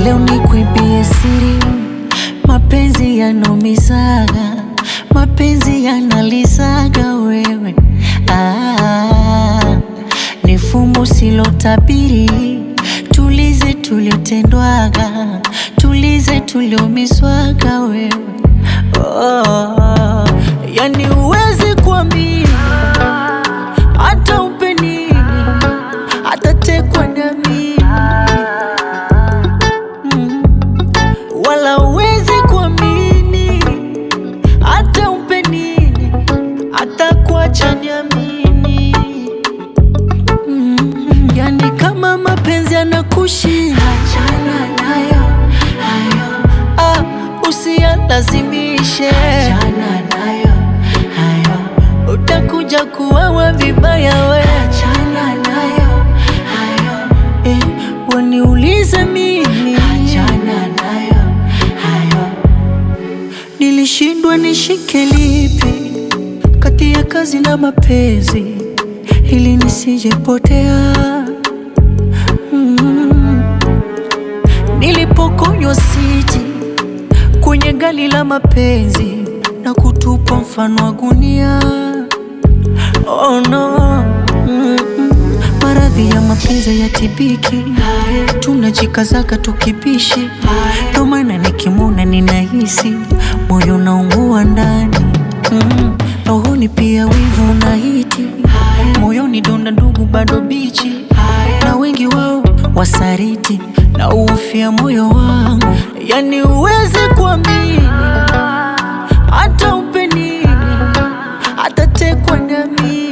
Leo nikuibie siri, mapenzi yanaumizaga, mapenzi yanalizaga wewe. Ah, ni fumbo silotabiri, tulize tuliotendwaga, tulize tulioumizwaga wewe. Oh, yani uwezi kuamini hata upe nini, atatekwa na mimi Mm. wala uwezi kuamini hata umpe nini, atakuacha niamini. Mm. Yani kama mapenzi anakushinda, achana nayo hayo, ah, usiyalazimishe, achana nayo hayo, utakuja kuwawa vibaya we, achana nayo hayo, eh, waniulize mimi, achana nayo hayo, nilishindwa nishike lipi kati ya kazi na mapenzi ili nisijepotea. Mm. Nilipokonywa siti kwenye gali la mapenzi na kutupwa mfano wa gunia. Oh no. Mm -mm. Maradhi ya mapenzi ya tibiki, tunajikazaga tukibishi, ndo maana nikimwona ninahisi moyo unaungua ndani mm. Rohoni pia wivu unahiti, moyoni donda ndugu bado bichi, na wengi wao wasariti na ufia moyo wangu, yani uwezi kuamini hata upe nini, atatekwa na mimi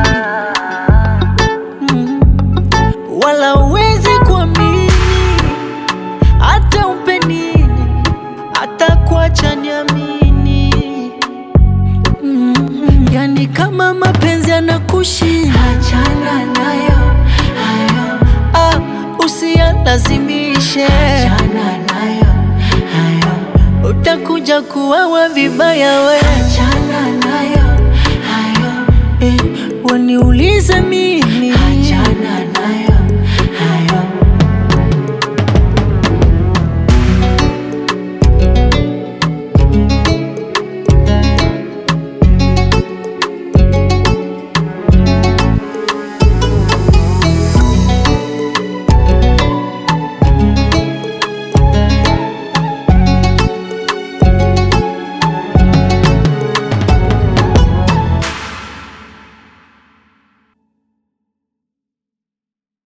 Mm. wala uwezi kuamini hata umpe nini, atakuacha niamini. Mm. Yani kama mapenzi anakushinda, achana nayo hayo, ah, usiyalazimishe, achana nayo hayo, utakuja kuwawa vibaya we, achana nayo hayo, eh, waniulize mimi, achana